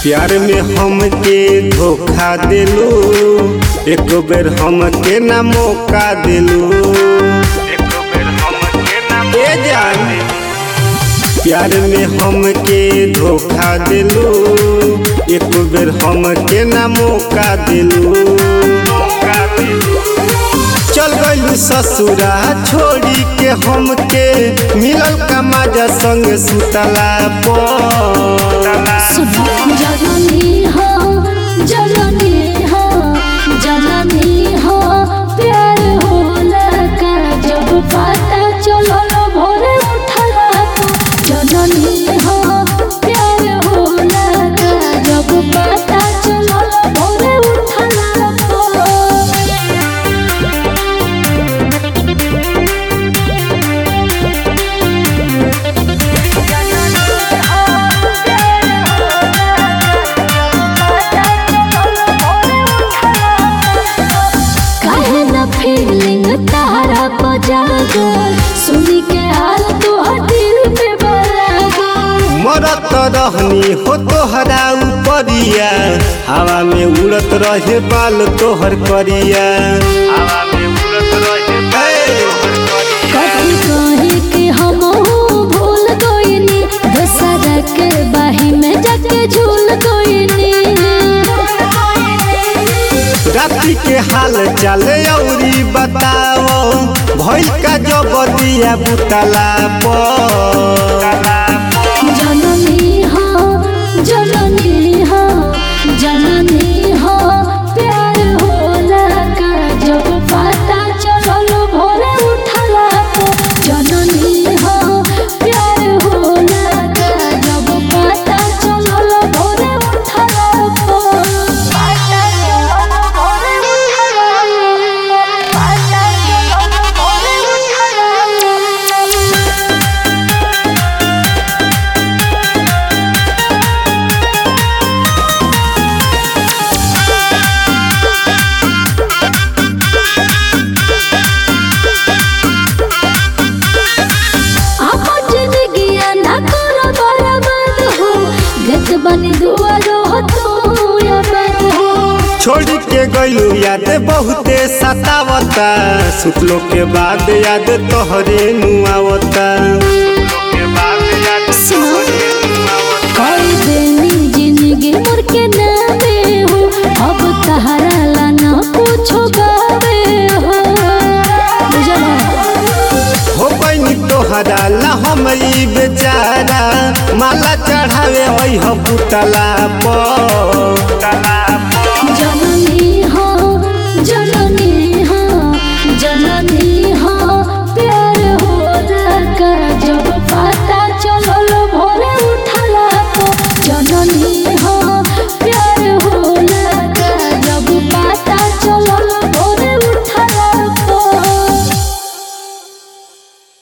प्यार में हमके धोखा दिलू एक बेर हमके ना मौका दिलू ए जान प्यार में हमके धोखा दिलू एक बेर हमके ना मौका दिलू चल गइलू ससुरा छोड़ी के हमके मिलल का मजा संग सुतला पर सुनो जननी हो जननी हो जननी हो प्यार होला का जब पता चलल भोरे उठला जननी हो प्यार होला का जब पता चलल भोरे उठला काहे ना फीलिंग तारा बजागो सुनी के हाल तो दिल में बलागो मरत रहनी हो तोहरा उपरिया हवा में उड़त रहे बाल तोहर करिया हवा में उड़त रहे कथी कहे कि हम भूल गइनी दशहरा के बाही में जाके झूल गइनी रात्रि के हाल चाल औरी बताओ भइल का जब दिया बुतला पर जननी हो जननी हो जननी हो प्यार होला का जब पता चलल भोरे उठला जननी हो प्यार होला का जब पता चलल भोरे उठला पता चलल भोरे उठला पता चलल भोरे उठला आपन जिंदगिया ना करो बर्बाद हो गत बनी दुआरो हो तू याद हो छोड़ के गइलू याद बहुते सतावता सुतलो के बाद याद तोहरे नुआवता कोई देनी जिंदगी मोर के नामे हो अब तहरा ला ना पूछो गावे हो बुझला हो बनी तोहरा ला हम ई बेचारा माला चढ़ावे वही पुतला पर